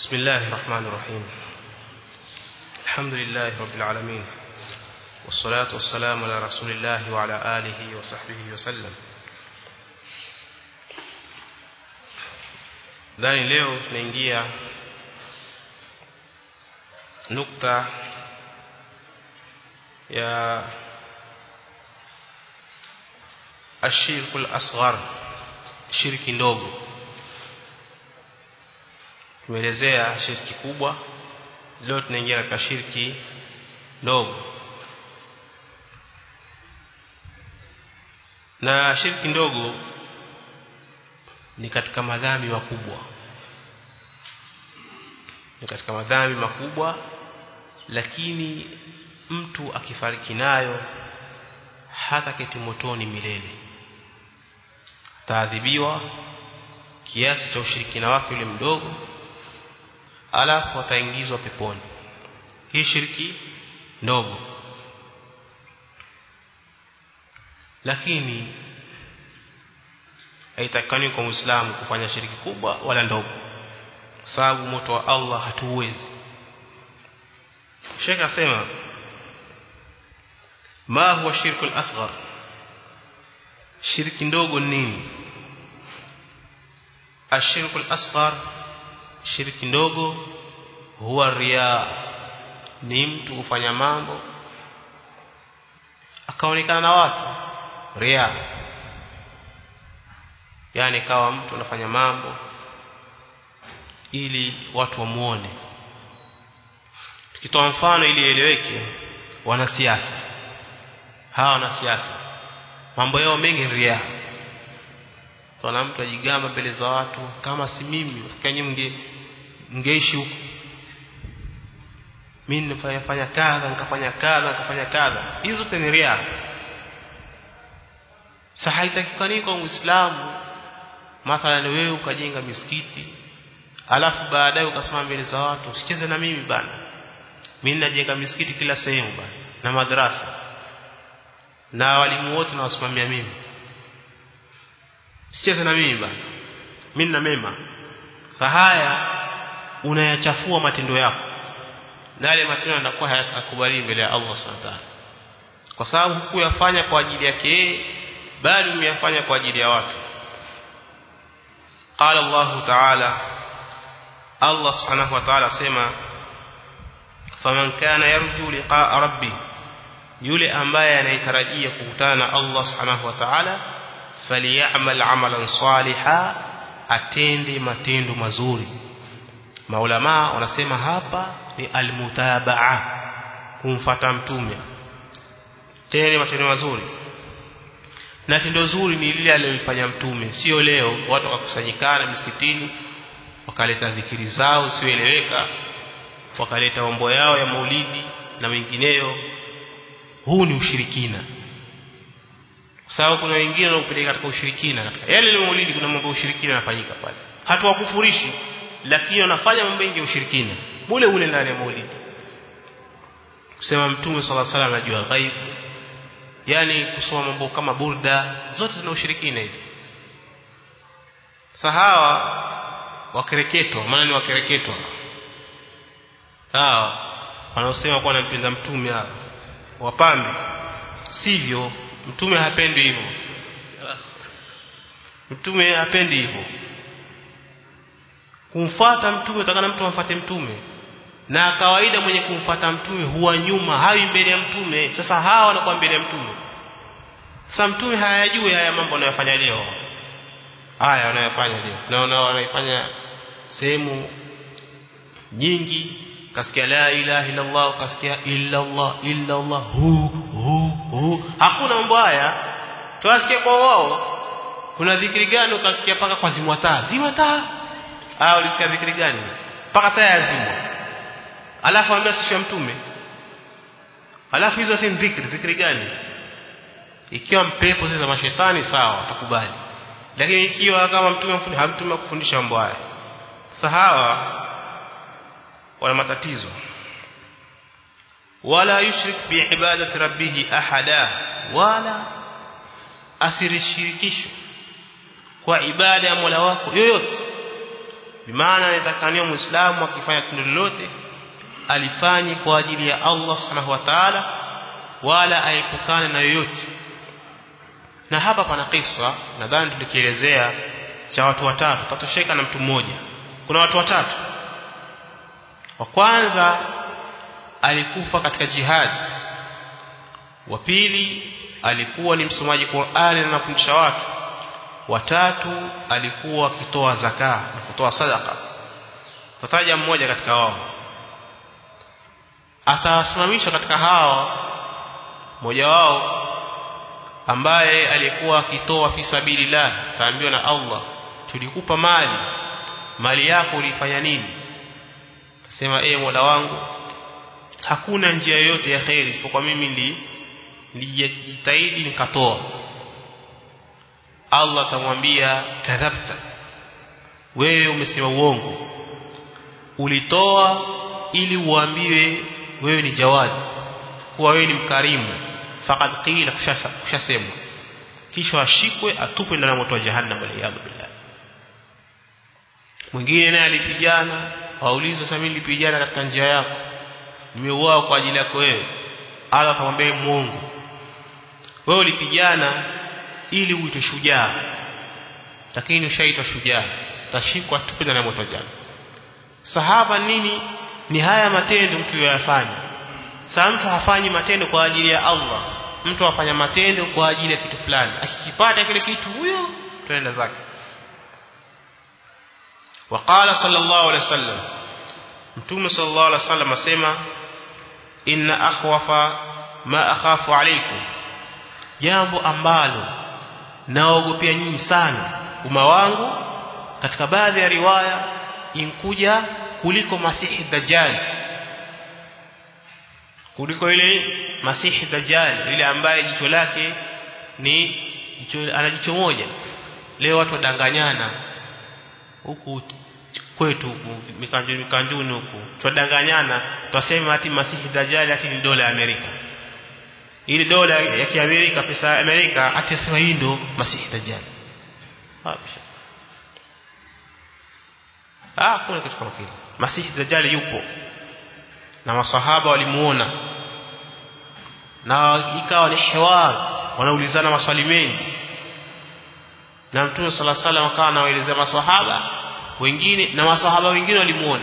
بسم الله الرحمن الرحيم الحمد لله رب العالمين والصلاة والسلام على رسول الله وعلى آله وصحبه وسلم dhani leo tunaingia nukta ya ashirku al-asghar shirki ndogo tumeelezea shirki kubwa leo tunaingia katika shirki ndogo na shirki ndogo ni katika madhambi makubwa ni katika madhambi makubwa lakini mtu akifariki nayo hata keti motoni milele taadhibiwa kiasi cha ushirikina wake yule mdogo alafu ataingizwa peponi hii shiriki ndogo lakini haitakani kwa muislamu kufanya shiriki kubwa wala ndogo sababu moto wa Allah hatuwezi Sheikh asema ma huwa shirku al-asghar shirki ndogo nini ashirku al-asghar shirki ndogo huwa riya ni mtu kufanya mambo akaonekana na watu riya yani kawa mtu anafanya mambo ili watu wamuone tukitoa mfano ili eleweke wanasiasa hawa wanasiasa mambo yao mengi ria kuna mtu ajigamba mbele za watu kama si mimi ufikanye mge mgeishi huko mimi nifanya fanya kadha nikafanya kadha nikafanya kadha hizo zote ni ria sasa haitakikani kwa muislamu mathalan wewe ukajenga misikiti alafu baadaye ukasimama mbele za watu usicheze na mimi bana mimi najenga misikiti kila sehemu bana na madrasa na walimu wote nawasimamia mimi sicheze na mimi bana mimi na mema haya unayachafua matendo yako na yale matendo yanakuwa hayakubali mbele ya Allah Subhanahu wa ta'ala kwa sababu hukuyafanya kwa ajili yake yeye bali umeyafanya kwa ajili ya watu قال الله تعالى الله سبحانه وتعالى سما فمن كان يرجو لقاء ربه yule ambaye anayetarajia kukutana na Allah subhanahu wa ta'ala falyamal amalan saliha atende matendo mazuri maulama wanasema hapa ni almutabaa kumfata mtume tende matendo mazuri na tendo zuri ni lile alilofanya mtume sio leo watu wakakusanyikana msikitini wakaleta dhikiri zao sioeleweka wakaleta mambo yao ya maulidi na mengineyo huu ni ushirikina sababu kuna wengine wanaopeleka katika ushirikina katika yale ile maulidi kuna mambo ya ushirikina yanafanyika pale hatuwakufurishi lakini wanafanya mambo mengi ya ushirikina mule ule ndani ya maulidi kusema mtume sallallahu alaihi wasallam anajua ghaibu yani kusoma mambo kama burda zote zina ushirikina hizi sahawa wakereketwa maana ni wakereketwa hawa wanaosema kuwa nampenda mtume hawa wapambe sivyo mtume hapendi hivyo mtume hapendi hivyo kumfuata mtume utakana mtu amfuate mtume na kawaida mwenye kumfuata mtume huwa nyuma hawi mbele ya mtume sasa hawa wanakuwa mbele ya mtume sasa mtume hayajui haya mambo anayofanya leo haya wanayofanya leo naona wanaifanya sehemu nyingi kasikia la ilaha illa Allah kasikia illa Allah illa Allah hu hu hu hakuna mambo haya tuwasikia kwa wao kuna dhikri gani ukasikia paka kwa zimwa taa zima taa ah ulisikia dhikri gani paka taa yazimwa alafu ambia sisi mtume alafu hizo si dhikri dhikri gani ikiwa mpepo zile za mashetani sawa utakubali lakini ikiwa kama mtume hamtume kufundisha mambo haya sahawa wana matatizo wala yushrik bi ibadati rabbih ahada wala asirishirikisho kwa ibada ya Mola wako yoyote bimaana inatakaniwa muislamu akifanya tendo lolote alifanye kwa ajili ya Allah subhanahu wa ta'ala wala aepukane na yoyote na hapa pana kisa nadhani tulikielezea cha watu watatu tatosheka na mtu mmoja kuna watu watatu wa kwanza alikufa katika jihad wa pili alikuwa ni msomaji Qur'ani na anafundisha watu watatu alikuwa akitoa zaka na kutoa sadaka tataja mmoja katika wao atasimamisha katika hawa mmoja wao ambaye alikuwa akitoa fi sabilillah taambiwa na Allah tulikupa mali mali yako ulifanya nini tasema ee Mola wangu hakuna njia yoyote ya khairi isipokuwa mimi ndi nilijitahidi nikatoa Allah atamwambia kadhabta wewe umesema uongo ulitoa ili uambiwe wewe ni jawadi kuwa wewe ni mkarimu faqad qila kushasemwa kisha ashikwe atupwe ndani ya moto wa jahannam waliyadhu billah mwingine naye alipigana waulizwa sasa mimi nilipigana katika njia yako nimeuawa kwa ajili yako wewe Allah akamwambia muongo wewe ulipigana ili uitwe shujaa lakini ushaitwa shujaa tashikwa tupe ndani ya moto wa jahannam sahaba nini ni haya matendo mtu yafanya sasa mtu hafanyi matendo kwa ajili ya Allah mtu afanya matendo kwa ajili ya kitu fulani akikipata kile kitu huyo tunaenda zake وقال صلى الله عليه وسلم متوم صلى الله عليه وسلم اسمع ان اخوف ما اخاف عليكم jambo ambalo naogopea nyinyi sana umma wangu katika baadhi ya riwaya inkuja kuliko masihi dajjal kuliko ile masihi dajjal ile ambaye jicho lake ni jicho ana jicho moja leo watu wadanganyana huku kwetu huku mikanjuni mikanjuni huku twadanganyana twasema ati masihi dajjal ati ni dola ya Amerika ili dola ya kiamerika pesa ya Amerika ati asema hii ndo masihi dajjal ah kuna kitu kama kile masihi dajjal yupo na masahaba walimuona na ikawa ni hiwar wanaulizana maswali mengi na mtume sala sala akawa anawaelezea masahaba wengine na masahaba wengine walimuona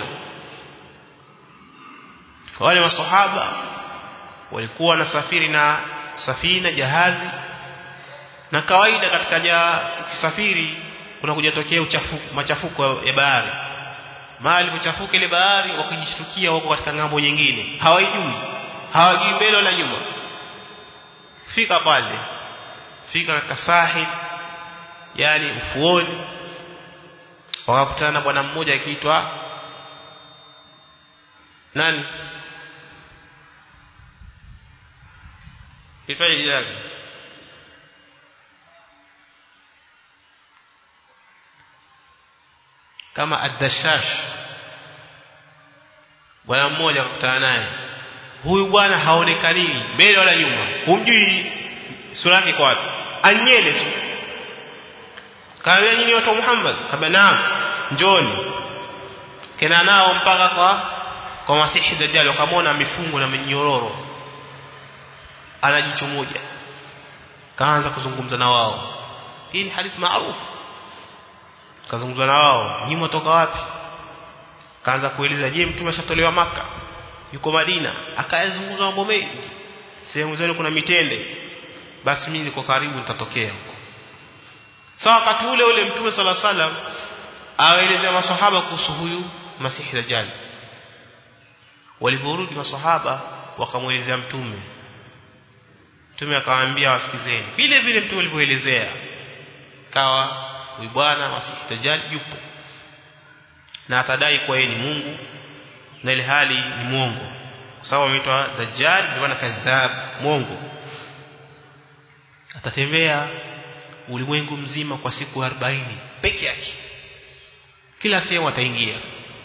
wale masahaba walikuwa wanasafiri na safina jahazi na kawaida katika ja ukisafiri kuna kujatokea uchafuko machafuko ya bahari mahali kuchafuka ile bahari wakijishtukia wako katika ngambo nyingine hawaijui hawajui mbele wala nyuma fika pale fika katika sahil yani ufuoni wakakutana na bwana mmoja akiitwa nani itwaje jina lake kama ad-dashash bwana mmoja akakutana naye huyu bwana haonekani mbele wala nyuma humjui sura yake kwa wapi anyele tu kaambia nyinyi watu wa Muhammad kabla naam njoni kena nao mpaka kwa kwa masihi dajjal wakamwona amefungwa na minyororo ana jicho moja kaanza kuzungumza na wao hii ni hadithi maarufu kazungumza na wao nyinyi mtoka wapi kaanza kueleza je mtume ashatolewa maka yuko Madina akayazungumza mambo mengi sehemu zenu kuna mitende basi mimi niko karibu nitatokea huko sawa so, wakati ule ule mtume sala salam awaelezea maswahaba kuhusu huyu masihi dajjal waliporudi maswahaba wakamwelezea mtume mtume akawaambia wasikizeni vile vile mtume alivyoelezea kawa huyu bwana masihi dajjal yupo na atadai kuwa yeye ni Mungu na ile hali ni mwongo kwa sababu ameitwa dajjal ndio maana kadhab mwongo atatembea ulimwengu mzima kwa siku 40 peke yake kila sehemu ataingia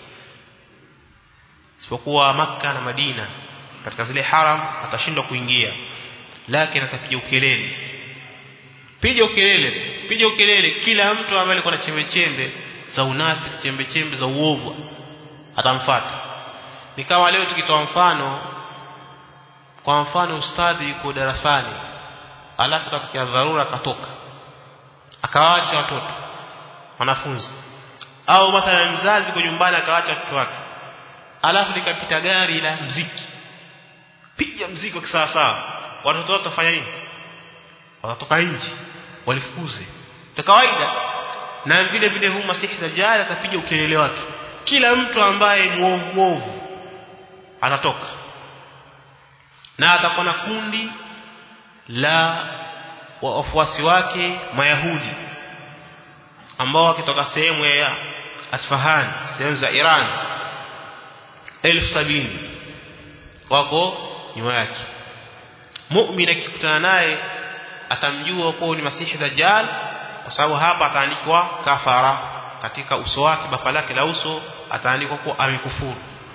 isipokuwa maka na Madina katika zile haram atashindwa kuingia lakini atapiga ukelele piga ukelele piga ukelele kila mtu ambaye alikuwa na chembe chembe za unafiki chembe chembe za uovu atamfuata ni kama leo tukitoa mfano kwa mfano ustadhi yuko darasani alafu katokea dharura akatoka akawaacha watoto wanafunzi au mathalan mzazi kwa nyumbani akawaacha watoto wake alafu likapita gari la mziki piga mziki kwa sawa sawa watoto wote watafanya nini watatoka nje walifukuze kwa kawaida na vile vile huu masihi dajjal atapiga ukelele wake kila mtu ambaye muovu muovu atatoka na atakuwa na kundi la wafuasi wake mayahudi ambao wakitoka sehemu ya Asfahan sehemu za Iran elfu sabini wako nyuma yake muumini akikutana naye atamjua kuwa ni masihi dajjal kwa sababu hapa ataandikwa kafara katika uso wake bapa lake la uso ataandikwa kuwa amekufuru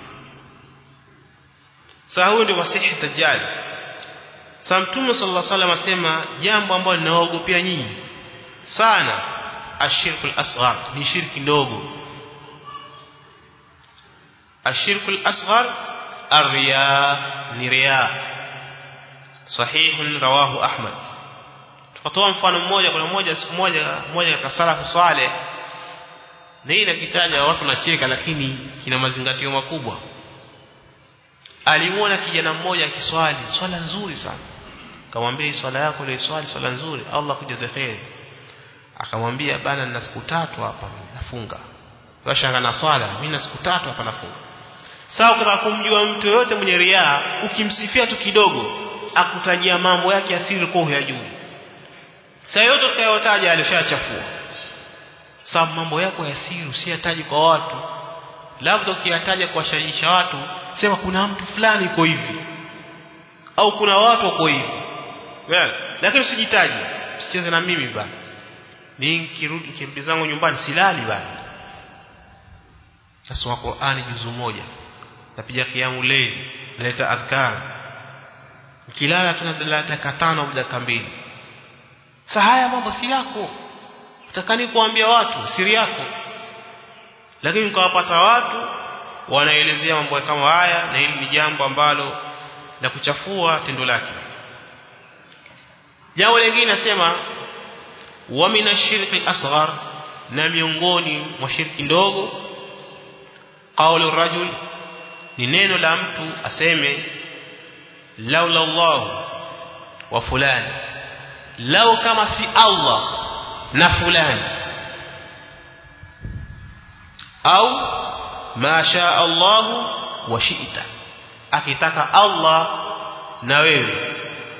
sasa huyu ndio masihi dajjal sasa mtume sallallahu alaihi wasallam asema jambo ambalo linaogopea nyinyi sana ashirku al-asghar ni shirki ndogo ashirku al-asghar الرياء نرياء صحيح رواه احمد tukatoa mfano mmoja kuna mmoja siku moja mmoja katika salafu saleh na hii nakitaja watu nacheka lakini kina mazingatio makubwa alimuona kijana mmoja akiswali swala nzuri sana akamwambia hii swala yako ile swali swala nzuri Allah kujaze kheri akamwambia bana nina siku tatu hapa nafunga washanga na swala mimi na siku tatu hapa nafunga sawa kama kumjua mtu yote mwenye riaa ukimsifia tu kidogo akutajia mambo yake asiri kwa huyajui saa yote tutakayotaja alishachafua sababu mambo yako ya siri usiyataji kwa watu labda ukiyataja kuwashajiisha watu sema kuna mtu fulani iko hivi au kuna watu wako hivi well, lakini usijitaji usicheze na mimi bana ni nikirudi nikirudi zangu nyumbani silali bana nasoma Qur'ani juzu moja napiga kiamu leili naleta adhkar nikilala tuna dakika tano au dakika mbili sasa haya mambo si yako utakani kuambia watu siri yako lakini ukawapata watu wanaelezea mambo kama haya na hili ni jambo ambalo la kuchafua tendo lake jambo lingine nasema wa minashirki asghar na miongoni mwa shirki ndogo qawlu rajul ni neno la mtu aseme laula Allah wa fulani lau kama si Allah na fulani au ma shaa Allah wa shi'ta akitaka Allah na wewe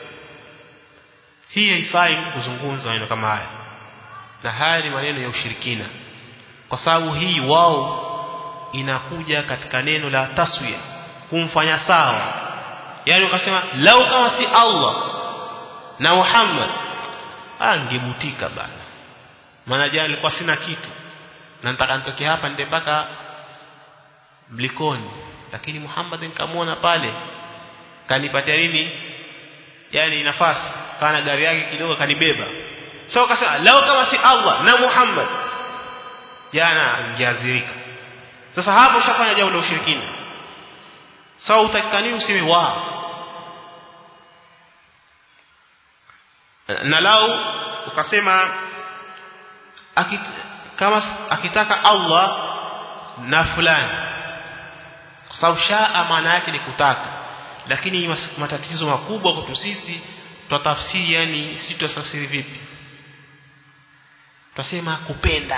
hii haifai mtu kuzungumza maneno kama haya na haya ni maneno ya ushirikina kwa sababu hii wao inakuja katika neno la taswiya kumfanya sawa yani ukasema lau kama si Allah na Muhammad angebutika bana maana jana nilikuwa sina kitu na nataka nitoke hapa nende mpaka mlikoni lakini Muhammad nikamwona pale kanipatia nini yani nafasi kana gari yake kidogo kanibeba sasa so, ukasema lau kama si Allah na Muhammad jana angeazirika sasa hapo ushafanya jambo la ushirikina sawa so, utakikani useme wa na lau ukasema akit, kama akitaka Allah na fulani kwa sababu shaa maana yake ni kutaka lakini matatizo makubwa kwetu sisi tutafsiri yani si tutafsiri vipi tutasema kupenda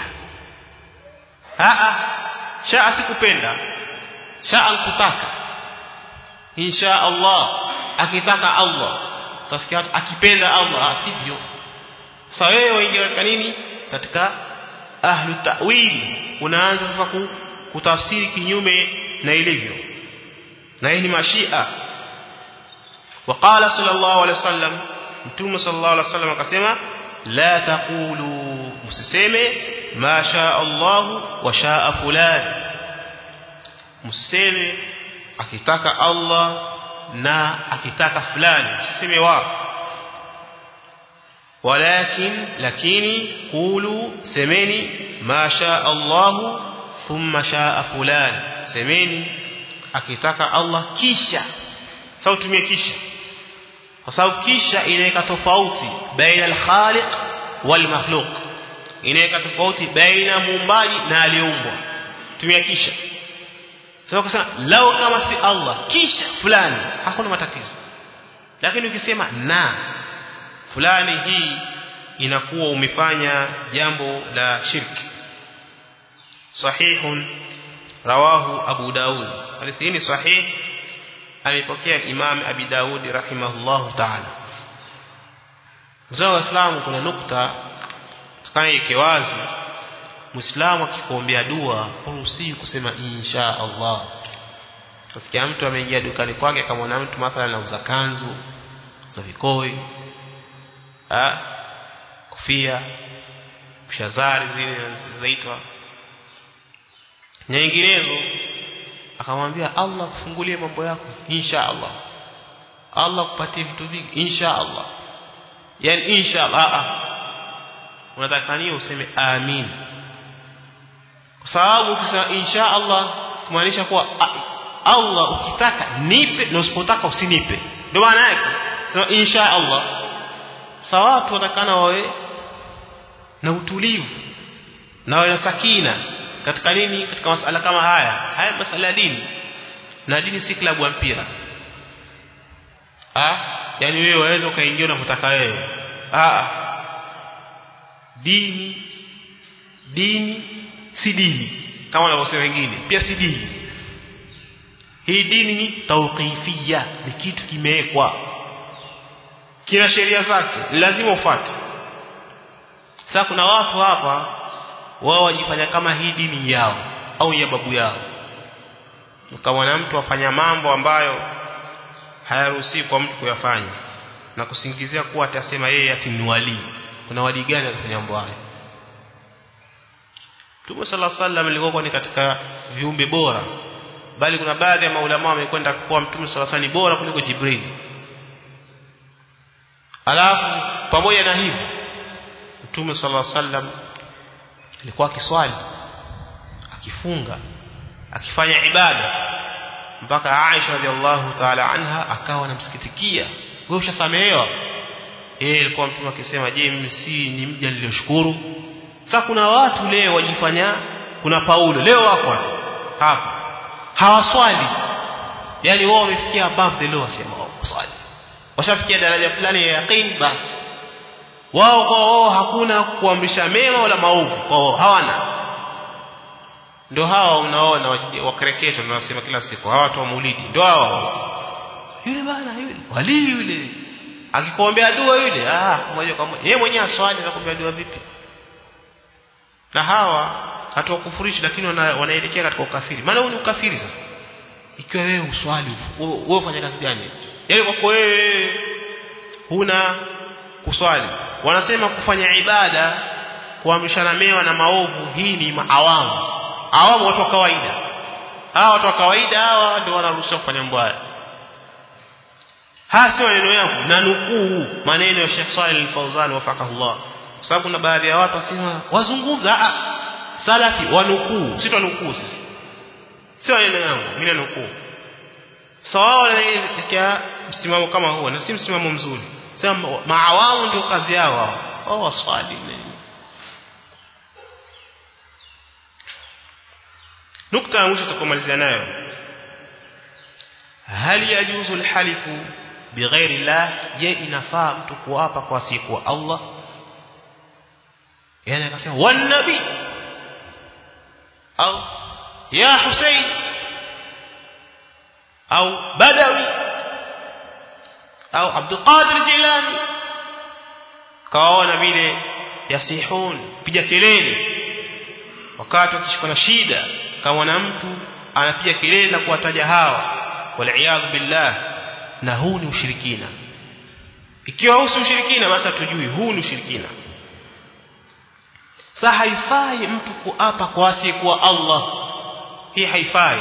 a shaa si kupenda shaa kutaka insha Allah akitaka Allah utasikia akipenda Allah sivyo sasa wewe waingia katika nini katika ahlu ta'wil unaanza sasa kutafsiri kinyume na ilivyo na hii ni mashia وقال صلى الله عليه وسلم متوم صلى الله عليه وسلم akasema la taqulu msiseme ma shaa Allah wa shaa fulan msiseme akitaka Allah na akitaka fulani msiseme wa walakin lakini qulu semeni ma shaa Allah thumma shaa fulan semeni akitaka Allah kisha sawa tumie kisha kwa sababu kisha inaweka tofauti baina al-khaliq wal makhluq inaweka tofauti baina muumbaji na aliyeumbwa tumia kisha sasa kusema lao kama si Allah kisha fulani hakuna matatizo lakini ukisema na fulani hii inakuwa umefanya jambo la shirki sahihun rawahu abu daud hadithi hii ni sahih amepokea imam abi daud rahimahullahu ta'ala mzee wa Islam kuna nukta tukana ike wazi muislamu akikuombea dua huruhusiwi kusema insha Allah Utasikia mtu ameingia dukani kwake akamwona mtu mathalan anauza kanzu, za vikoi, ah, kofia, shazari zile zaitwa nyinginezo akamwambia Allah kufungulie mambo yako insha Allah Allah kupatie vitu vingi insha Allah yani insha Allah a unataka nini useme amin kwa sababu ukisema insha Allah kumaanisha kuwa Allah ukitaka nipe na usipotaka usinipe ndio maana yake sema insha Allah sawa watu watakana wawe na utulivu na wawe na sakina katika nini katika masala kama haya haya masala ya dini na dini si klabu ya mpira ah yani wewe waweza ukaingia unavyotaka wewe ah dini dini si dini kama wanavyosema wengine pia si dini hii dini ni tawqifia ni kitu kimewekwa kina sheria zake lazima ufuate sasa kuna watu hapa wao wajifanya kama hii dini yao au ya babu yao ukamwona mtu afanya mambo ambayo hayaruhusi kwa mtu kuyafanya na kusingizia kuwa atasema yeye ati ni wali kuna wali gani alifanya mambo hayo Mtume صلى الله عليه alikuwa ni katika viumbe bora bali kuna baadhi ya maulama wamekwenda kuwa Mtume صلى الله عليه bora kuliko Jibril alafu pamoja na hivyo Mtume صلى الله عليه alikuwa akiswali akifunga akifanya ibada mpaka Aisha radhiallahu ta'ala anha akawa anamsikitikia wewe ushasamehewa yeye alikuwa mtume akisema je mimi si ni mja nilioshukuru sasa kuna watu leo wajifanya kuna Paulo leo wako hapa hapa hawaswali yani wao wamefikia above the law wasema waswali washafikia daraja fulani ya yaqeen basi wao kwa wao hakuna kuamrisha mema wala maovu kwa wao hawana ndio hawa unaona wakereketo tunasema kila siku hawa watu wa maulidi ndio hawa yule bana yule wali yule akikuombea dua yule ah moja kwa moja yeye mwenyewe aswali anakuombea dua vipi na hawa hatuwakufurishi lakini wanaelekea katika ukafiri maana huu ni ukafiri sasa ikiwa wewe uswali wewe ufanya kazi gani yaani kwa wewe huna kuswali wanasema kufanya ibada kuamrishana mema na maovu hii ni maawamu awamu watu wa kawaida hawa watu wa kawaida hawa ndio wanaruhusiwa kufanya mambo haya haya sio maneno yangu na nukuu maneno ya Sheikh Saleh Al-Fawzan wafaqahullah kwa sababu kuna baadhi ya watu wasema wazungumza ah salafi wanukuu si tunukuu sisi sio maneno yangu mimi nanukuu sawa katika msimamo kama huo na si msimamo mzuri sema maawamu ndio kazi yao wao wao waswali nini nukta ya mwisho tutakomalizia nayo hal yajuzu alhalifu bighairi llah je inafaa mtu kuapa kwa siku Allah yani akasema wan nabi au ya Hussein au Badawi au Abdul Qadir Jilani kawaona vile yasihun piga kelele wakati wakishikwa na shida kama na mtu anapiga kelele na kuwataja hawa wal billah na huu ni ushirikina ikiwa huu si ushirikina basi tujui huu ni ushirikina sa haifai mtu kuapa kwa asiyekuwa Allah hii haifai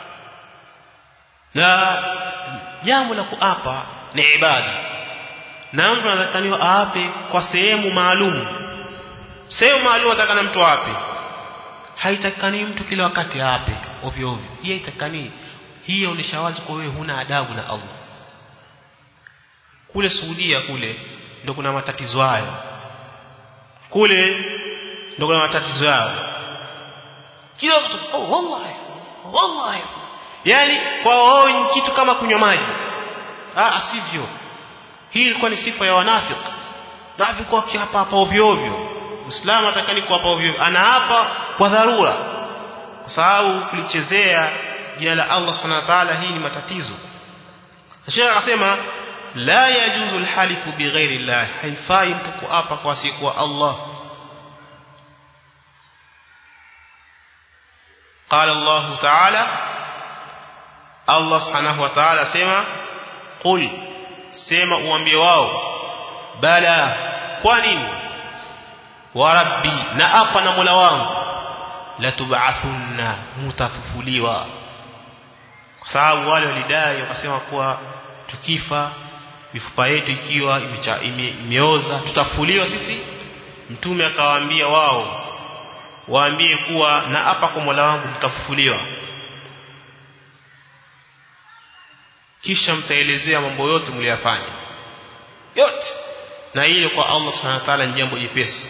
na jambo la kuapa ni ibada na mtu anatakaniwa aape kwa sehemu maalum sehemu maalum atakana mtu aape haitakani mtu kila wakati aape ovyo ovyo hii haitakani hii inaonyesha wazi kwa wewe huna adabu na Allah kule Saudia kule ndio kuna matatizo hayo kule ndio kuna matatizo yao kila mtu oh wallahi wallahi yani kwa wao ni kitu kama kunywa maji ah asivyo hii ilikuwa ni sifa ya wanafiki nafiki kwa hapa hapa ovyo ovyo Muislamu atakani kwa hapa ovyo anaapa kwa dharura kwa sababu kulichezea jina la Allah Subhanahu wa ta'ala hii ni matatizo Sheikh akasema la yajuzu alhalifu bighairi Allah haifai mtu kuapa kwa siku wa Allah قال الله تعالى الله سبحانه وتعالى سما قل سما uambie wao bala kwa nini wa rabbi na apa na mola wangu la tub'athunna mutafufuliwa kwa sababu wale walidai wakasema kuwa tukifa mifupa yetu ikiwa imeoza tutafufuliwa sisi mtume akawaambia wao waambie kuwa na hapa kwa Mola wangu mtafufuliwa kisha mtaelezea mambo yote mliyofanya yote na ile kwa Allah Subhanahu wa ta'ala ni jambo jepesi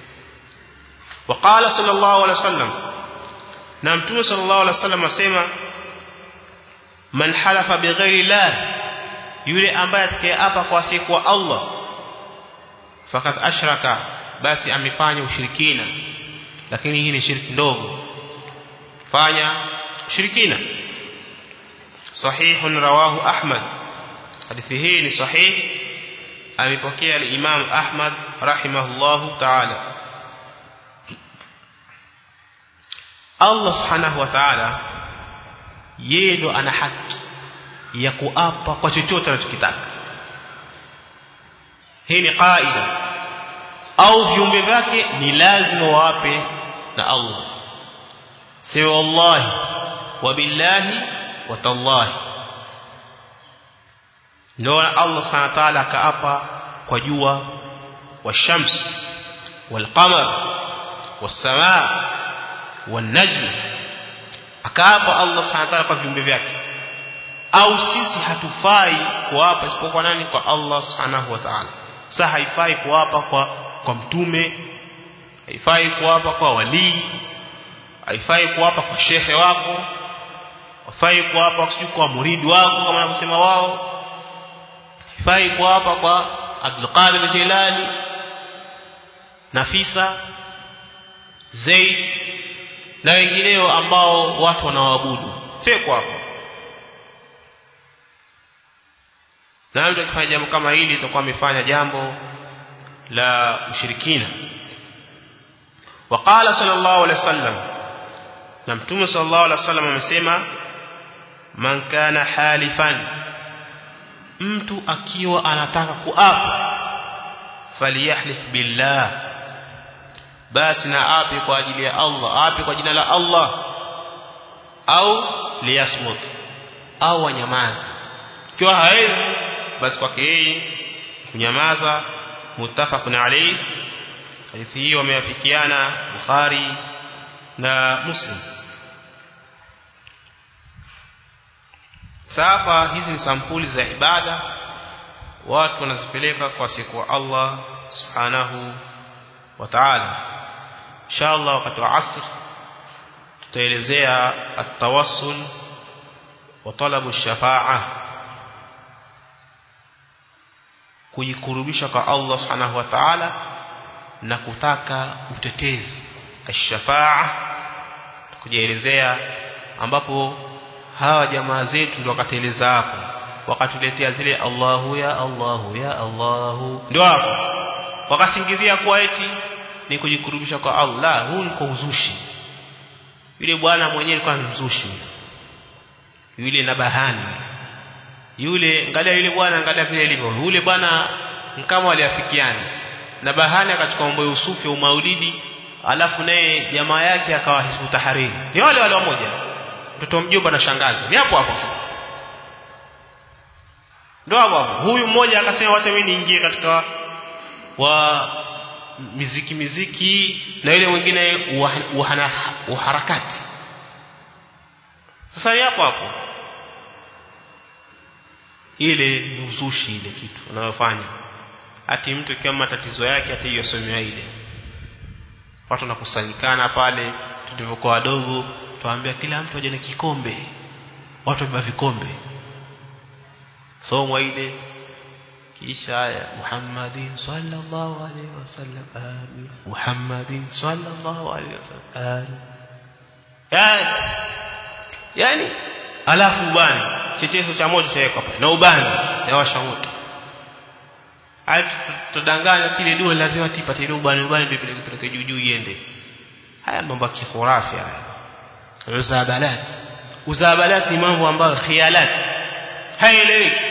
وقال صلى الله عليه وسلم na mtume صلى الله عليه وسلم asema man halafa bighairi Allah yule ambaye atakayeapa kwa siku wa Allah fakat ashraka basi amefanya ushirikina lakini hii ni shirki ndogo fanya shirikina sahih rawahu ahmad hadithi hii ni sahih amepokea al-imam ahmad rahimahullahu ta'ala Allah subhanahu wa ta'ala yeye ndo ana haki ya kuapa kwa chochote anachokitaka hii ni kaida au viumbe vyake ni lazima waape na Allah sema wallahi wa billahi wa tallahi ndio Allah subhanahu wa ta'ala akaapa kwa jua washams walqamar wasamaa wanajm akaapa Allah subhanahu wa ta'ala kwa viumbe vyake au sisi hatufai kuapa isipokuwa nani kwa Allah subhanahu wa ta'ala sasa haifai kuapa kwa kwa mtume haifai kuapa kwa walii haifai kuapa kwa shehe wako haifai kuapa sijui kwa muridi wako kama wanavyosema wao haifai kuapa kwa Abdul Qadir Jilani Nafisa Zaid na wengineo ambao watu wanawaabudu feko hapo na mtu akifanya jambo kama hili itakuwa amefanya jambo la ushirikina وقال صلى الله عليه وسلم na mtume صلى الله عليه وسلم amesema man kana halifan mtu akiwa anataka kuapa falyahlif billah basi na ape kwa ajili ya Allah ape kwa jina la Allah au liyasmut au wanyamaze ikiwa hawezi basi kwake yeye kunyamaza muttafaqun alayhi hadithi hii wameafikiana Bukhari na Muslim sasa hizi ni sampuli za ibada watu wanazipeleka kwa siku wa Allah subhanahu wa ta'ala inshallah wakati wa asr tutaelezea at-tawassul wa talabu ash-shafa'a kujikurubisha kwa Allah subhanahu wa ta'ala na kutaka utetezi ash-shafa'a kujielezea ambapo hawa jamaa zetu ndio wakateleza hapo wakatuletea zile Allahu ya Allahu ya Allahu ndio hapo wakasingizia kwa eti ni kujikurubisha kwa Allah huu ni kwa uzushi yule bwana mwenyewe alikuwa ni mzushi yule na bahani yule angalia yule bwana angalia vile ilivyo yule bwana kama waliafikiana na bahani akachukua mambo ya usufi au maulidi alafu naye jamaa yake akawa hizbu tahariri ni wale wale wamoja mtoto mjomba na shangazi ni hapo hapo ndio hapo huyu mmoja akasema wacha mimi niingie katika wa miziki miziki na yule mwingine uhana uharakati sasa ni hapo hapo ile ni uzushi ile kitu unayofanya ati mtu kama matatizo yake ati yosomewa ile watu nakusanyikana pale tulivyokuwa wadogo tuambia kila mtu aje na kikombe watu wabeba vikombe somwa ile kisha aya Muhammadin sallallahu alaihi wasallam amin Muhammadin sallallahu alaihi wasallam amin yani yani alafu ubani chechezo cha moto chawekwa pale na ubani na washa moto hadi tutadanganya kile dua lazima tipate ile ubani ubani ndio peleke juu juu iende haya mambo ya kikhurafi haya uzabalat uzabalat ni mambo ambayo khialat haieleweki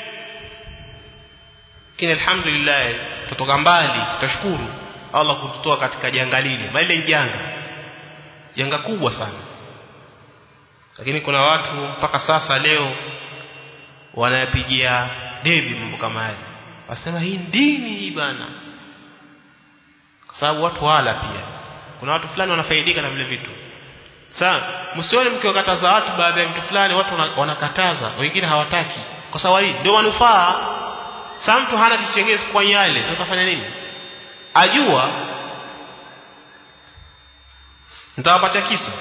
lakini alhamdulillah tutoka mbali tutashukuru Allah kututoa katika janga lile bali ni janga janga kubwa sana lakini kuna watu mpaka sasa leo wanayapigia debi mambo kama haya wasema hii dini hii bana kwa sababu watu wala pia kuna watu fulani wanafaidika na vile vitu sasa msione mkiwakataza watu baadhi ya vitu fulani watu wanakataza wengine hawataki kwa sababu hii ndio manufaa sasa mtu hana kichengezi kwa yale tutafanya nini ajua nitawapatia kisa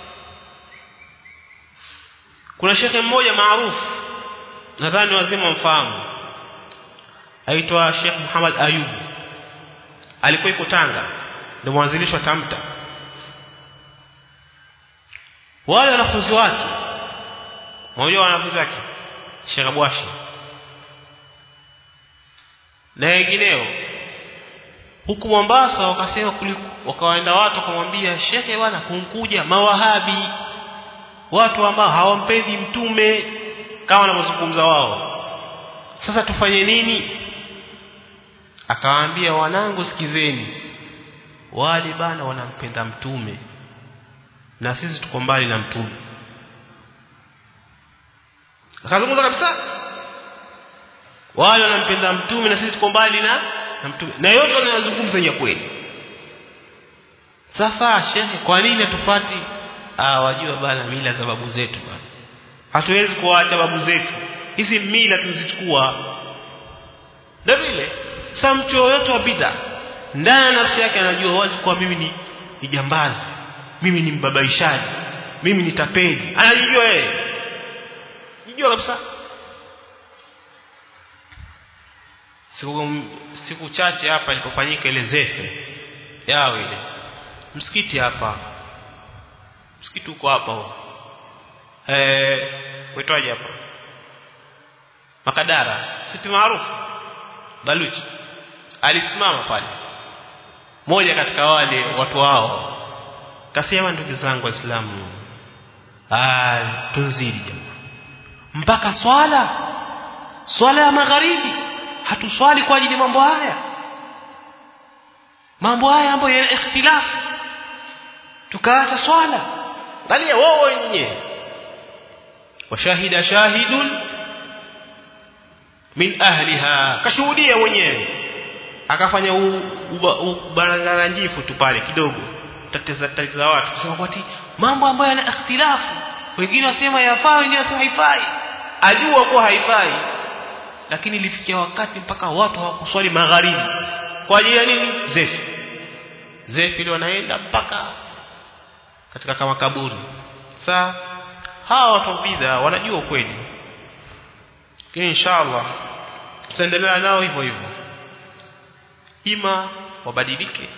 kuna shekhe mmoja maarufu nadhani wazima mfahamu aitwa Sheikh Muhammad Ayub alikuwa yuko Tanga ndio mwanzilishi wa Tamta wale wanafunzi wake mmoja wa wanafunzi wake Sheikh Abwashi na wengineo huku Mombasa wakasema wakawaenda watu wakamwambia shekhe bwana kunkuja mawahabi watu ambao hawampendi mtume kama wanavyozungumza wao sasa tufanye nini akawaambia wanangu sikizeni wale bana wanampenda mtume na sisi tuko mbali na mtume akazungumza kabisa wale wanampenda mtume na sisi tuko mbali na na mtume na yote wanayozungumza ya kweli sasa shekhe kwa nini hatufati ah wajua bana mila za babu zetu bana hatuwezi kuacha babu zetu hizi mila tuzichukua ndio vile sasa mtu yoyote wa bid'a ndani ya nafsi yake anajua wazi kwa mimi ni, ni jambazi mimi ni mbabaishaji mimi ni tapeli anajijua yeye jijua kabisa siku, siku chache hapa ilipofanyika ile zefe yao ile msikiti hapa msikiti uko hapa huo eh uitwaje hapa Makadara msikiti maarufu Baluchi alisimama pale moja katika wale watu wao kasema ndugu zangu waislamu ah tunzidi jamaa mpaka swala swala ya magharibi hatuswali kwa ajili mambo haya mambo haya ambayo yana ikhtilafu tukaacha swala angalia wao wenyewe washahida shahidun min ahliha kashuhudia mwenyewe akafanya ubaranganjifu tu pale kidogo tatiza tatiza watu kusema kwati mambo ambayo yana ikhtilafu wengine wasema yafaa wengine wasema haifai ajua kuwa haifai lakini ilifikia wakati mpaka watu hawakuswali magharibi kwa ajili ya nini zefi zefi ile wanaenda mpaka katika kama kaburi saa hawa watu bidha wanajua ukweli lakini inshallah tutaendelea nao hivyo hivyo ima wabadilike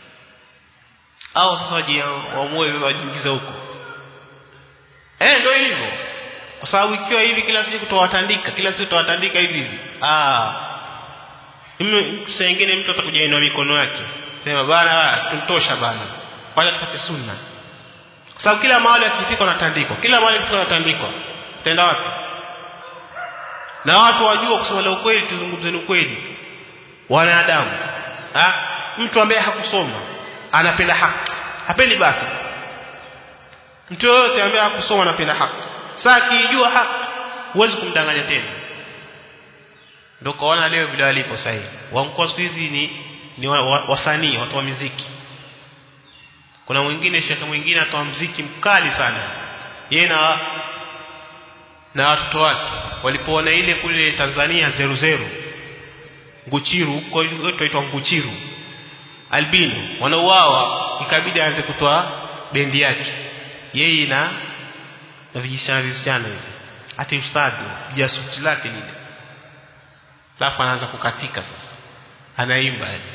au sasa waamue wajiingize huko eh ndio hivyo kwa sababu ikiwa hivi kila siku tutawatandika kila siku tutawatandika hivi hivi ah mimi sengine mtu atakuja inua mikono yake sema bana tuntosha bana kwanza tufate sunna kwa sababu kila mahali akifika unatandikwa kila mahali akifika unatandikwa utaenda wapi na watu wajua kusema la ukweli tuzungumzeni ukweli wanadamu ha? mtu ambaye hakusoma anapenda haki hapendi baki mtu yoyote ambaye hakusoma anapenda haki sasa akijua haki huwezi kumdanganya tena ndio kaona leo vile walipo sasa hivi wamkoa siku hizi ni ni wasanii watu wa muziki kuna mwingine shekhe mwingine atoa muziki mkali sana yeye na na watoto wake walipoona ile kule Tanzania zeru zeru nguchiru huko inaitwa nguchiru albino wanauawa ikabidi aanze kutoa bendi yake yeye na na vijisichana vijisichana hivi hata ustadi jasuti lake lile alafu anaanza kukatika sasa anaimba yani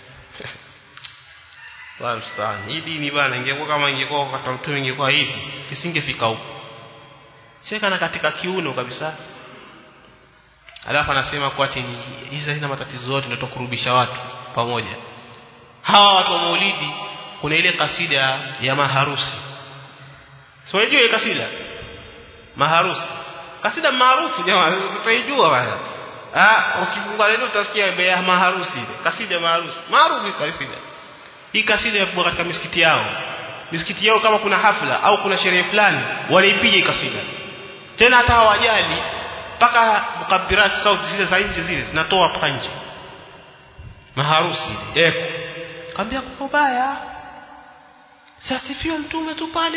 wa mstani hii dini bana ingekuwa kama ingekuwa kwa mtu ingekuwa hivi kisingefika huko cheka na katika kiuno kabisa alafu anasema kwa ati hizi hazina matatizo yote ndio kurubisha watu pamoja hawa watu wa maulidi kuna ile kasida ya maharusi so unajua ile kasida maharusi kasida maarufu jamaa utaijua bana ah ukifungua leo utasikia ya maharusi ile kasida maharusi maarufu kasida hii kasida ya katika misikiti yao misikiti yao kama kuna hafla au kuna sherehe fulani wanaipiga hii kasida tena hata hawajali mpaka mukabirat sauti zile za nje zile zinatoa mpaka nje maharusi eko kaambia kwa ubaya sasifiwe mtume tu pale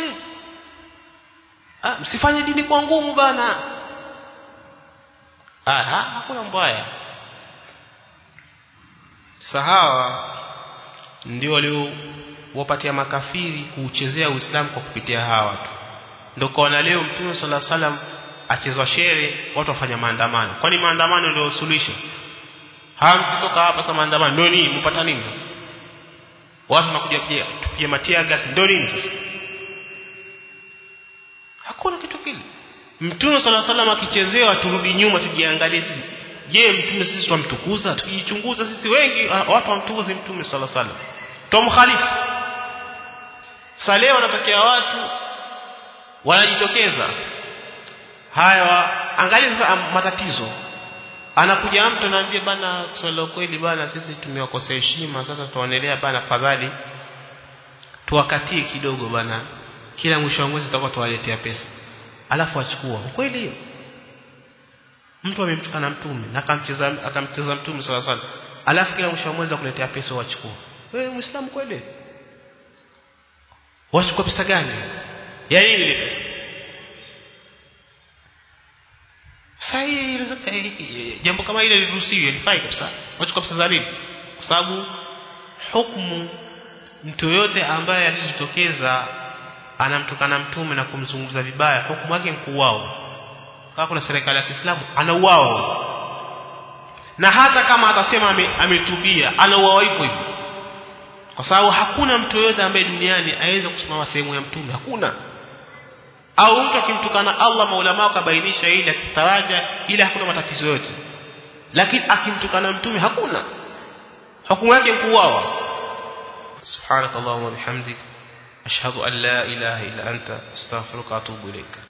ah msifanye dini kwa ngumu bana ah hakuna mbaya sahawa ndio waliowapatia makafiri kuuchezea Uislamu kwa kupitia hawa watu ndio kaona leo mtume sala salam achezwa shere watu wafanya maandamano kwani maandamano ndio suluhisho hamkitoka hapa sasa maandamano ndio nini mpata nini sasa watu wanakuja pia tupige matia gas ndio nini sasa hakuna kitu kile mtume sala salam akichezewa turudi nyuma tujiangalie sisi je mtume sisi twamtukuza tukijichunguza sisi wengi watu wamtukuze mtume sala salam tumkhalifu sasa leo wanatokea watu wanajitokeza haya angalia sasa matatizo anakuja mtu anaambia bana kusema kweli bana sisi tumewakosea heshima sasa tuonelea bana fadhali tuwakatie kidogo bana kila mwisho wa mwezi tutakuwa tuwaletea pesa alafu achukua kweli hiyo mtu amemtukana mtume na akamcheza akamcheza mtume sala sala alafu kila mwisho wa mwezi akuletea pesa wachukua wewe muislamu kweli wachukua pesa gani ya nini ile pesa sahihi jambo kama ile liruhusiwi lifai kabisa wachukua pesa za nini kwa sababu hukumu mtu yote ambaye alijitokeza anamtukana mtume na kumzungumza vibaya hukumu yake mkuuao kama kuna serikali ya Kiislamu anauawa na hata kama atasema ametubia anauawa hivyo hivyo kwa sababu hakuna mtu yote ambaye duniani aweze kusimama sehemu ya mtume hakuna au mtu akimtukana Allah maulama akabainisha ili akitaraja ili hakuna matatizo yote lakini akimtukana mtume hakuna hukumu yake kuuawa subhanakallahumma bihamdik ashhadu an la ilaha illa anta astaghfiruka wa atubu ilaik